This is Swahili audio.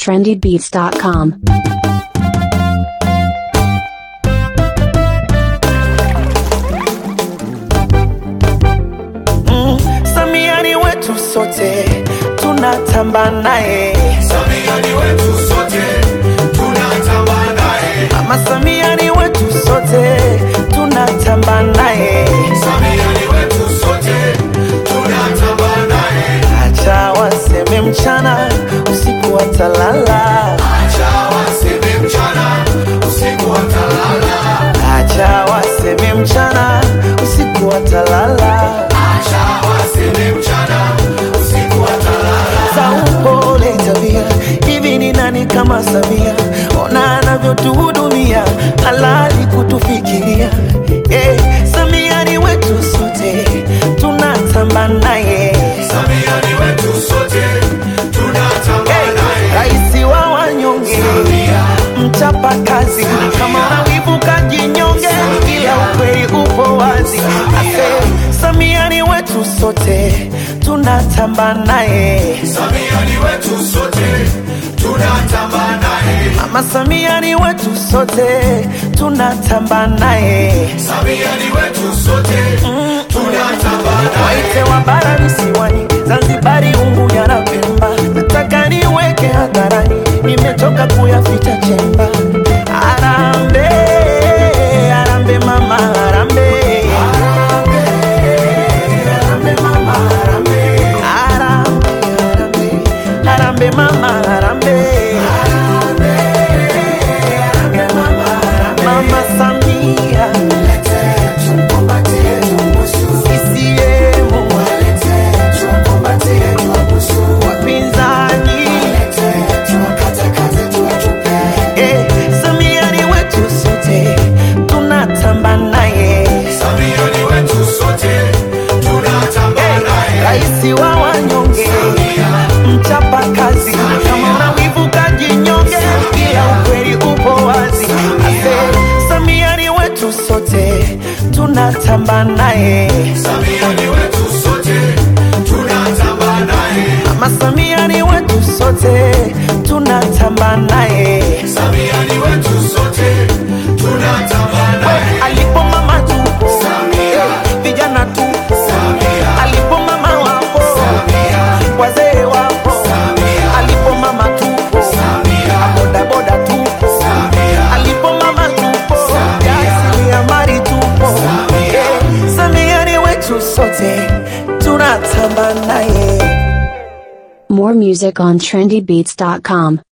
trendybeats.com. Mm, Samia ni wetu sote tunatamba naye Samia ni wetu sote tunatamba naye. Mama Samia ni wetu sote tunatamba naye Samia ni wetu sote tunatamba naye. acha waseme mchana usiku watalala Acha waseme mchana usiku watalala. acha waseme mchana usiku watalala Acha waseme mchana usiku watalala. za upole tabia hivi ni nani kama Samia ona anavyotuhudumia halali kutufikiria eh, Samia ni wetu sote tunatamba naye Samia ni wetu sote tunatamba Eh, naye. raisi wa wanyonge Samia. mchapa kazi kama unawivuka jinyonge ila ukweli upo wazi ase Samia ni wetu sote tunatamba naye Samia ni wetu sote tunatamba naye. Mama Samia ni wetu sote tunatamba naye Samia ni wetu sote tunatamba naye. waite wa bara visiwani Zanzibari, Unguja na Pemba, nataka niweke hadharani, nimechoka kuyaficha chemba. Arambe, arambe mama, arambe, arambe mama, arambe, arambe, arambe, arambe mama, arambe, arambe mama, arambe. Mama Samia, CCM, wapinzani Eh, Samia ni wetu sote tunatamba naye Samia ni wetu sote tunatamba Eh, naye. raisi wa wanyonge mchapa kazi kama unawivuka jinyonge ila ukweli upo wazi Ase, Samia ni wetu sote tunatamba naye Samia ni wetu sote tunatamba naye. Mama Samia ni wetu sote tunatamba naye Samia ni wetu sote tunatamba naye. alipo mama tupo Samia. vijana tupo Samia. alipo mama wapo Samia. wazee wapo Samia. alipo mama tupo Samia. bodaboda tupo Samia. alipo mama tupo Samia. jasiriamali tupo Samia. Eh, Samia ni wetu sote tunatamba naye More music on trendybeats.com.